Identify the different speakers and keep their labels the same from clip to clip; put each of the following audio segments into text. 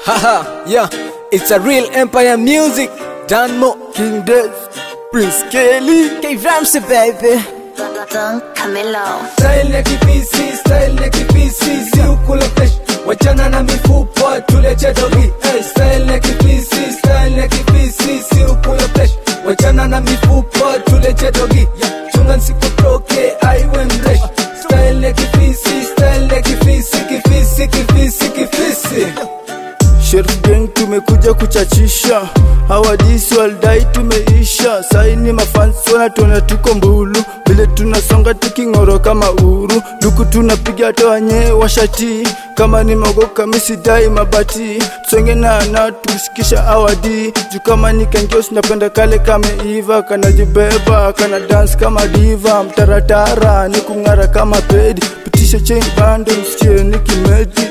Speaker 1: Haha, yeah, it's a real empire music. Danmo, King Des, Prince Kelly.
Speaker 2: K Ramsey baby.
Speaker 3: Don Camilo.
Speaker 1: Style ya kipisi, style ya kipisi, si ukula fresh. Wachana na mifupa, tuleche dogi. Hey, style ya kipisi, style ya kipisi, si ukula fresh. Wachana na mifupa, tuleche dogi. Chunga nsikutoke, aiwe mresh. Style ya kipisi, style ya kipisi, kifisi, kifisi, kifisi.
Speaker 4: Sheriff Gang tumekuja kuchachisha, hawadisi waldai tumeisha. Saini mafansi wanatuona tuko mbulu, vile tunasonga tuking'oro kama uru. Duku tunapiga toanye washati, kama ni mogoka misidai mabati. Tusonge na na tusikisha awadi, juu kama ni kengeos napenda kale kameiva, kanajibeba kana dance kama diva, mtaratara ni kung'ara kama pedi, pitisha chain bando msikie nikimedi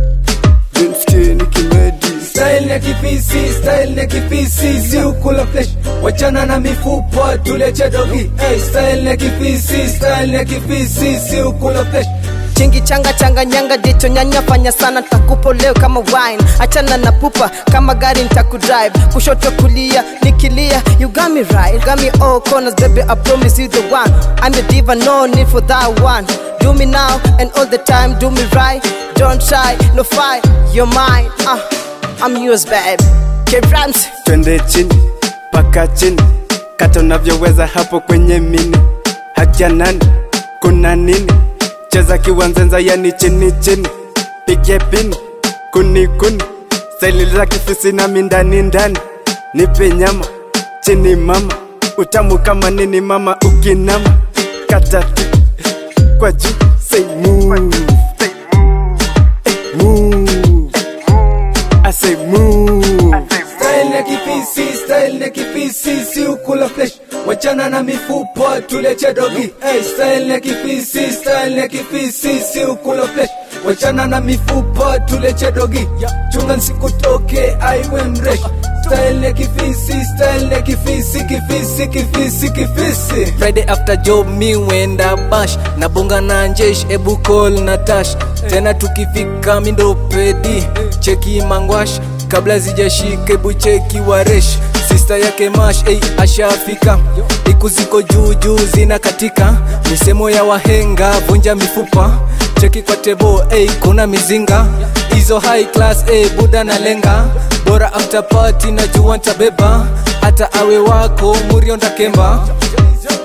Speaker 4: Msikie nikimedi
Speaker 1: Style ya kipisi, style ya kipisi, si ukula flesh. Wachana na mifupa, tuleche dogi. Hey, style ya kipisi, style ya kipisi, si ukula flesh.
Speaker 2: Chingi changa changa nyanga jicho nyanya fanya sana takupo leo kama wine achana na pupa kama gari nitakudrive kushoto kulia nikilia you got me right you got me all corners baby I promise you the one I'm a diva no need for that one do me now and all the time do me right don't shy no fight you're mine uh, I'm yours babe K Ramsey
Speaker 4: twende chini paka chini kata unavyoweza hapo kwenye mini hakia nani kuna nini cheza kiwanzenza yani chini chini pige pini kuni kuni staili za kifisi na mindani ndani nipe nyama chini mama utamu kama nini mama ukinama kata tu kwa juu say move Eh, move I say move
Speaker 1: Style ya kipisi, style ya kipisi, si ukula flesh. Wachana na mifupa, tuleche dogi. Hey, style ya kipisi, style ya kipisi, si ukula flesh. Wachana na mifupa, tuleche dogi. Chunga nsikutoke, aiwe mresh. Style ya kifisi, style ya kifisi, kifisi, kifisi, kifisi. Friday after job mi wenda bash nabonga na njesh ebu call na tash tena tukifika mindo pedi cheki mangwash kabla zijashika ebu cheki waresh sista yake mash ey, ashafika iku ziko juu juu zina katika misemo ya wahenga vunja mifupa cheki kwa tebo ey, kuna mizinga hizo high class ey, buda na lenga bora after party najua ntabeba hata awe wako murionda kemba